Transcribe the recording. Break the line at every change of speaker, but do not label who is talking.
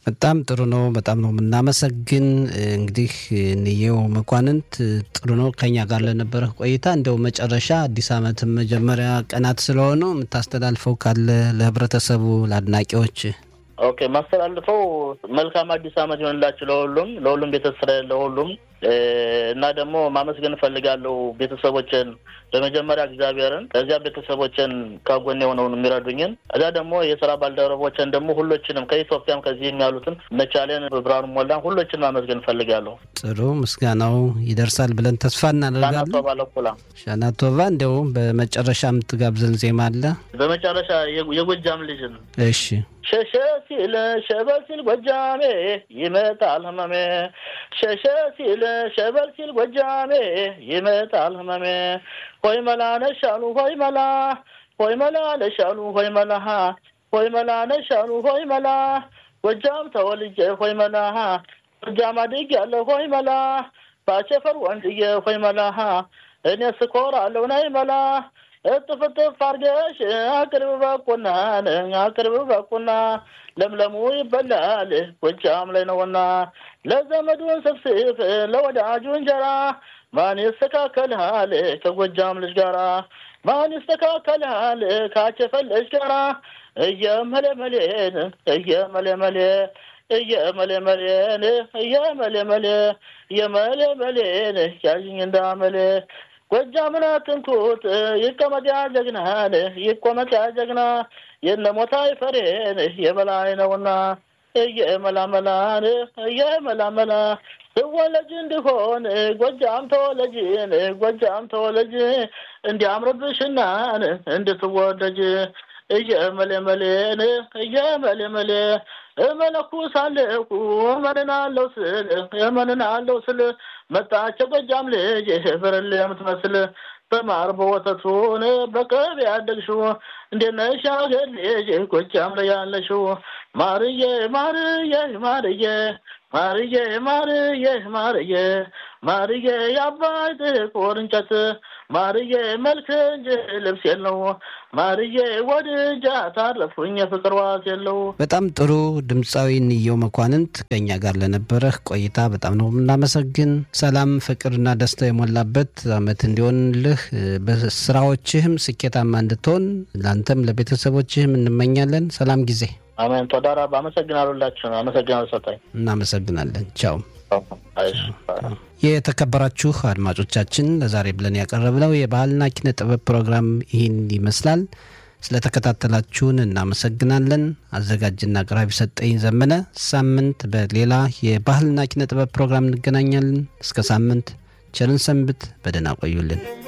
በጣም ጥሩ ነው። በጣም ነው የምናመሰግን። እንግዲህ እንየው መኳንንት ጥሩ ነው ከኛ ጋር ለነበረ ቆይታ። እንደው መጨረሻ አዲስ ዓመትም መጀመሪያ ቀናት ስለሆኑ የምታስተላልፈው ካለ ለህብረተሰቡ፣ ለአድናቂዎች
ኦኬ ማስተላልፈው መልካም አዲስ ዓመት ይሆንላችሁ ለሁሉም ለሁሉም ቤተሰብ ለሁሉም እና ደግሞ ማመስገን እፈልጋለሁ ቤተሰቦችን በመጀመሪያ እግዚአብሔርን ከዚያ ቤተሰቦችን ከጎኔ የሆነውን የሚረዱኝን እዚያ ደግሞ የስራ ባልደረቦችን ደግሞ ሁሎችንም ከኢትዮጵያም ከዚህም ያሉትን እነቻሌን ብርሃኑ ሞላን ሁሎችን ማመስገን እፈልጋለሁ።
ጥሩ ምስጋናው ይደርሳል ብለን ተስፋ እናደርጋለን።
ሻናቶባ ለኩላ
ሻናቶቫ እንደው በመጨረሻ የምትጋብዘን ዜማ አለ?
በመጨረሻ የጎጃም ልጅን
እሺ
ሸሸ ሲል ሸበል ሲል ጎጃሜ ይመጣል ህመሜ ሸሸ ሲል ሸበል ሲል ጎጃሜ ይመጣል ህመሜ ሆይ መላ ነሻሉ ሆይ መላ ሆይ መላ ነሻሉ ሆይ መላ ሆይ መላ ነሻሉ ሆይ መላ ጎጃም ተወልጄ ሆይ መላ ጎጃም አድጌያለሁ ሆይ መላ ባቸፈር ወንድዬ ሆይ መላ እኔ ስኮራለሁ ነይ መላ እጥፍ እጥፍ አርገሽ አቅርብ በቁና አቅርብ በቁና ለምለሙ ይበላል ጎጃም ላይ ነውና ለዘመዱን ስፍስፍ ለወዳጁ እንጀራ ማን ይስተካከልሃል ከጎጃም ልጅ ጋራ ማን ይስተካከልሃል ካቸፈል ልጅ ጋራ እየመለመሌን እየመለመሌ እየመለመሌን እየመለመሌ እየመለመሌን ያዥኝ እንዳመሌ ጎጃምን አትንኩት ይቀመጥ ያ ጀግናን ይቆመጥ ያ ጀግና የነሞታይ ፈሬን የበላይ ነውና እየመላመላን እየመላመላ ትወለጅ እንዲሆን ጎጃም ተወለጅን ጎጃም ተወለጅ እንዲያምርብሽናን እንድትወደጅ እየመለመሌን እየመለመሌ እመለኩሳለሁ እመንናለሁ ስል እመንናለሁ ስል መጣች ጎጃም ልጅ ብርሌ የምትመስል በማር በወተቱን በቅቤ ያደግሽው እንዴት ነሽ አገር ልጅ ጎጃም ላይ ያለሽው ማርዬ ማርዬ ማርዬ ማርዬ ማርዬ ማርዬ ማርዬ የአባይ ጥቁር እንጨት ማርዬ መልክ እንጂ ልብስ የለው ማርዬ ወድጃ ታረፉኝ የፍቅር ዋስ የለው።
በጣም ጥሩ ድምፃዊ እንየው መኳንንት ከኛ ጋር ለነበረህ ቆይታ በጣም ነው የምናመሰግን። ሰላም፣ ፍቅርና ደስታ የሞላበት አመት እንዲሆንልህ በስራዎችህም ስኬታማ እንድትሆን ለአንተም ለቤተሰቦችህም እንመኛለን። ሰላም ጊዜ።
አሜን። ቶዳራ አመሰግናሉላችሁ። አመሰግናሉ ሰጣኝ።
እናመሰግናለን። ቻው። የተከበራችሁ አድማጮቻችን ለዛሬ ብለን ያቀረብነው የባህልና ኪነ ጥበብ ፕሮግራም ይህን ይመስላል። ስለተከታተላችሁን እናመሰግናለን። አዘጋጅና አቅራቢ ሰጠኝ ዘመነ። ሳምንት በሌላ የባህልና ኪነ ጥበብ ፕሮግራም እንገናኛለን። እስከ ሳምንት ቸርን ሰንብት። በደህና ቆዩልን።